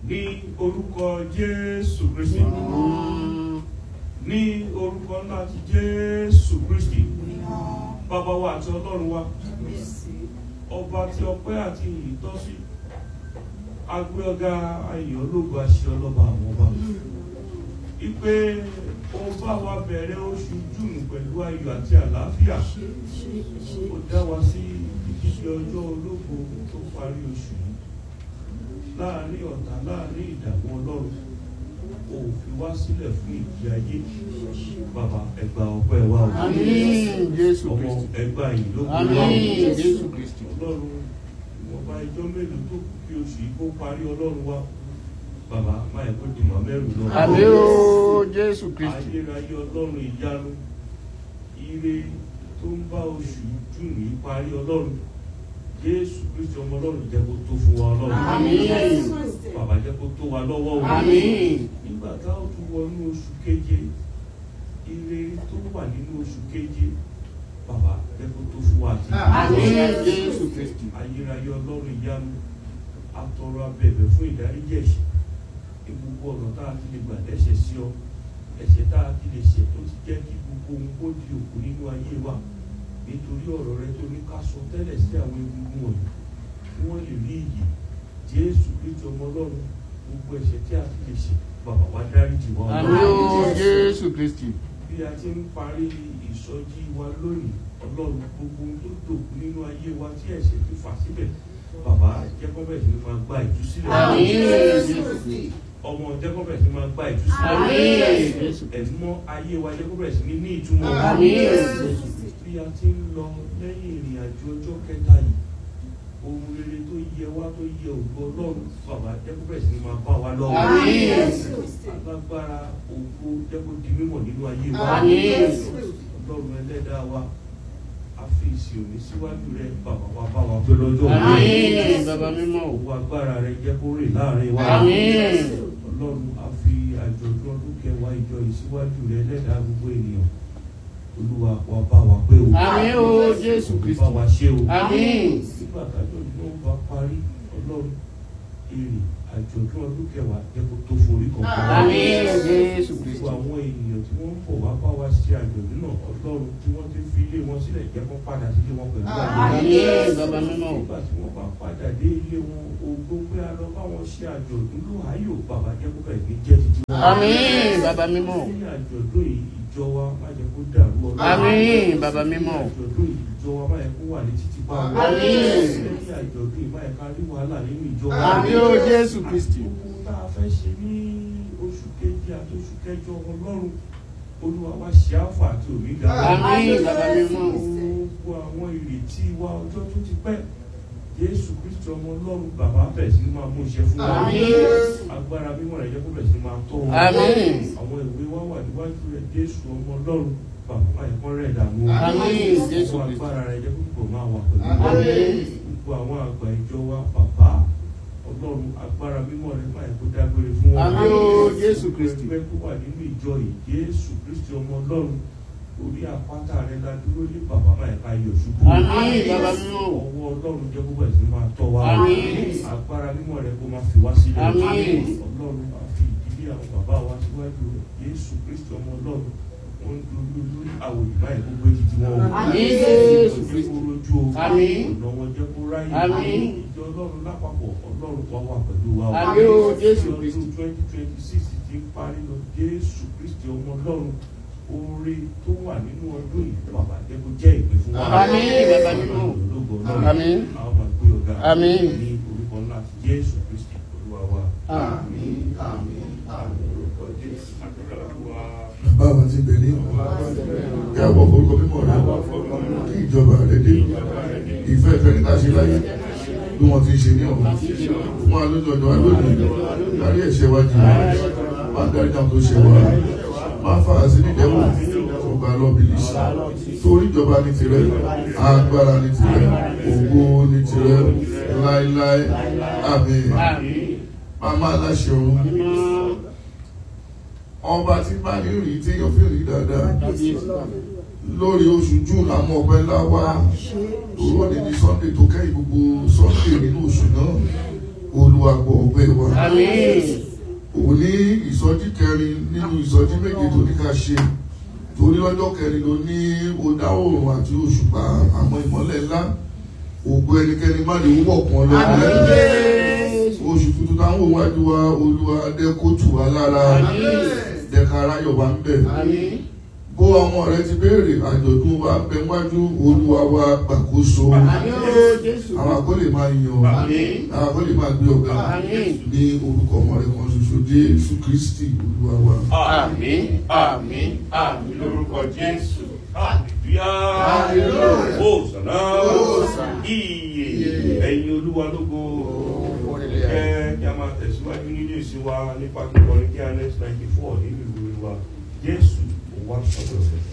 ní orúkọ Jésù Kristi ní orúkọ ńlá ti Jésù Kristi bàbá wa àti ọlọ́run wa ọba tí ọpẹ́ àti ìyìn tọ́ sí agbé ọ̀gá ayọ̀ ológun àṣẹ ọlọ́ba àwọn ọba ipe ó bá wa bẹ̀rẹ̀ oṣù júùnù pẹ̀lú ayọ̀ àti àlàáfíà ó dá wa sí ìdíje ọjọ́ ológo tó parí oṣù yìí láàrin ọ̀tá láàrin ìdààmú ọlọ́run ó fi wá sílẹ̀ fún ìjì ayé bàbá ẹgbà ọpẹ́ wa o Àmín Jésù ọmọ Kristi. ẹgbà yìí ló kú Àmín Jésù Kristi. ọlọ́run ìwọ̀nba ẹjọ́ mélòó tó kù kí oṣù yìí kó parí ọlọ́run wa bàbá máa kó dìmọ̀ mẹ́rù lọ. Àmín o Jésù Kristi. ayérayé ọlọ́run ìyanu ire tó ń bá oṣù jùn yìí parí ọlọ́run jésù kristu ọmọ ọlọ́run jẹ́ kó tó fún wa ọlọ́run Àmín. bàbá jẹ́ kó tó wa lọ́wọ́ o Àmín. nígbà tá a tún wọnú oṣù keje ire tó wà nínú oṣù keje bàbá jẹ́ kó tó fún wa àti Àmín Jésù Kristi. ayérayé ọlọ́run ìyanu atọrọ abẹ̀bẹ̀ fún ìdáríjì ẹ̀ṣẹ̀ ní gbogbo ọ̀nà tá a ti lè gbà dẹ́ṣẹ̀ sí ọ ẹ̀ṣẹ̀ tá a ti lè ṣẹ̀ tó ti jẹ́ kí gbogbo ohun kó di òkú nínú ayé wa nítorí ọ̀rọ̀ rẹ tó ní ká sọ tẹ́lẹ̀ sí àwọn egungun wọ̀nyí kí wọ́n lè rí iyì jésù kristu ọmọ ọlọ́run gbogbo ẹ̀ṣẹ̀ tí a ti lè ṣẹ̀ bàbá wa dáríjì wa Àmín o Jésù Kristi. bí a ti ń parí ìsọjí wa lónìí ọlọ́run gbogbo ohun tó dòkú nínú ayé wa tí ẹ̀ṣẹ̀ ti fà síbẹ̀ bàbá jẹ́kọ́bẹ̀ sí ni máa gba ìtúsílẹ̀ Àmín Jésù Kristi. ọmọ jẹ́kọ́bẹ̀ sí ni máa gba ìtúsílẹ̀ Àmín Jésù. ẹ̀mọ́ ayé wa jẹ́kọ́bẹ̀ sí ni ní ìtumọ̀ Àmín Jésù. bí a ti ń lọ lẹ́yìn ìrìn àjò ọjọ́ kẹta yìí ohun rere tó yẹ wá tó yẹ ògo ọlọ́run bàbá jẹ́kọ́bẹ̀ sí ni máa bá wa lọ́wọ́ Àmín. alágbára ògo jẹ́kọ́ di mímọ̀ nínú ayé wa Àmín. ọlọ́run ẹlẹ́dàá wa a fi ìsìn òní síwájú rẹ bàbá wa bá wa pé lọ́jọ́ Àmín bàbá mímọ́ o. owó agbára rẹ jẹ́ kó rìn láàrin wa Àmín. ọlọ́run a fi àjọ̀dún ọdún kẹwàá ìjọ yìí síwájú rẹ ẹlẹ́dàá gbogbo ènìyàn olúwa wa bá wa pé o Àmín o Jésù bá Kristi. wa ṣe o Àmín. nígbà tájọ́ náà bá parí ọlọ́run èrè àjọ̀dún ọdún kẹwàá jẹ́ kó tó forí kan fún wa. Àmín Jésù Kristi. gbogbo àwọn ènìyàn tí wọ́n ń bọ̀ wá bá wa ṣe àjọ̀dún náà ọlọ́run tí wọ́n ti fi ilé wọn sílẹ̀ jẹ́ kó padà sílé wọn pẹ̀lú àjọ̀dún. Àmín bàbá mímọ́ o. nígbà tí wọ́n bá padà dé ilé wọn ògo pé a lọ bá wọn ṣe àjọ̀dún ló ayò bàbá jẹ́ kó bẹ̀rẹ̀ ní jẹ́ títí wọn. Àmín bàbá mímọ́ o. ní àjọ̀dún yìí ìjọ wa má jẹ́ kó dàrú ọlọ́run. Àmín bàbá mímọ́ o. àjọ̀dún yìí ìjọ wa má yẹ kó wà ní títí pa wọn. Àmín. lẹ́yìn àjọ̀dún yìí má yẹ ká rí wàhálà nínú ìjọ wa. Àmín o Jésù Kristi. Ohun tá a fẹ́ ṣe ní oṣù keje àti oṣù kẹjọ ọlọ́run olúwa wa ṣe àfà àti òmìgà. Àmín bàbá mímọ́ o. gbogbo àwọn ìrètí wa ọjọ́ tó ti pẹ́ jésù kristu ọmọ ọlọ́run bàbá bẹ̀rẹ̀ sí ni máa mú iṣẹ́ fún wa. Àmín. agbára mímọ́ rẹ̀ jẹ́ kó bẹ̀rẹ̀ sí ni máa tọ́ wa. Àmín. àwọn ìwé wa wà níwájú rẹ̀ jésù ọmọ ọlọ́run bàbá ẹ̀kọ́ rẹ̀ dààmú. Àmín. Jésù gbogbo Kristi. agbára rẹ̀ jẹ́ kó kò máa wà pẹ̀lú wa Àmín. gbogbo àwọn àgbà ìjọ wa bàbá ọlọ́run agbára mímọ́ rẹ̀ máa kó dágbére fún wọn. Àmín o Jésù Kristi. ẹgbẹ́ tó wà nínú ìjọ yìí jésù kristi ọmọ ọlọ́run orí àpáta rẹ̀ la dúró ní bàbá máa ká yọ ṣubú. Àmín bàbá mímọ́ o. ọwọ́ ọlọ́run jẹ́ gbogbo ẹ̀sìn máa tọ́ wa. Àmín. agbára mímọ́ rẹ̀ kó máa fi wá sílẹ̀. Àmín. ọlọ́run máa fi ìdílé àwọn bàbá wa síwájú rẹ̀ jésù kristi ọmọ ọlọ́run wọ́n ń dúró lórí àwòrán báyìí gbogbo ètùtù wọn o. Àmín Jésù jẹ́ Kristi. kó rojú o. Àmín. ọ̀nà wọn jẹ́ kó ráyè. Àmín. ìjọ ọlọ́run lápapọ̀ ọlọ́run kan wà pẹ̀lú wa o. Àmín o Jésù Ọdún Kristi. twenty twenty six ti ń parí lọ jésù kristi ọmọ ọlọ́run oore tó wà nínú ọdún yìí bàbá jẹ́ kó jẹ́ ìpè fún wa. Àmín, bàbá mímọ́. ológo ọlọ́run Àmín. àwọn máa gbé ọ̀gá Àmín. ní orúkọ ńlá ti jésù kristi olúwa wa. Àmín. àmín àmín orúkọ jésù àdúrà wa. bàbá ti bẹ̀ ní ọ̀rọ̀ kí a bọ̀ forúkọ mímọ́ rẹ kí ìjọba rẹ dé ìfẹ́ ìfẹ́ níta ṣe láyé bí wọ́n ti ń ṣe ní ọ̀run fún wa lójú ọjọ́ wa lónìí dárí ẹ̀ṣẹ̀ wa jì wá dárí náà tó ṣe wá má fà á sí nídẹ̀wò ọba lọ́bìlì torí ìjọba ní tirẹ̀ agbára ní tirẹ̀ ògo ní tirẹ̀ láéláé àmín Àmín. màmá aláṣẹ ọ̀run ọba tí bá ní rí tí yóò fi rí dáadáa lórí oṣù june àmọ́ ọpẹ́ ńlá wá òwò ní ní sunday tó kẹ́yìn gbogbo sunday nínú oṣù náà olúwa olúwa gbọ́ ọpẹ́ wa Àmín. òun ní ìsọjí kẹrin nínú ìsọjí méje tó ní ká ṣe torí lọ́jọ́ kẹrin ló ní ó dá oòrùn àti òṣùpá àwọn ìmọ́lẹ̀ ńlá ògo ẹnikẹ́ni má lè wọ̀ kan lọ Àmín Jésù. oṣù tuntun táwọn òun wájú wa olúwa dẹ́kótù wa lára Àmín. dẹ́ka aráyọ̀ wa ń bẹ̀ Àmín. bó ọmọ rẹ ti béèrè àjọ̀dún wa bẹ wájú olúwa wa gbàkóso Àmín o Jésù. àwọn akọ́lé máa yan Àmín. àwọn akọ́lé máa gbé ọ̀gá Àmín. ní orúkọ ọmọ rẹ kan ṣoṣo jésù kristi olúwa wa. Àmín. Àmín. Àmín lórúkọ Jésù. Hallelujah. Hosanna. Hosanna. Iye. Ẹ̀yin olúwa lógo. Jẹ́ kí a máa tẹ̀síwájú nínú ìsìn wa nípa kíkọrin kí a next ninety four nínú ìwé wa. Jésù, ó wá sọ́dọ̀ rẹ̀.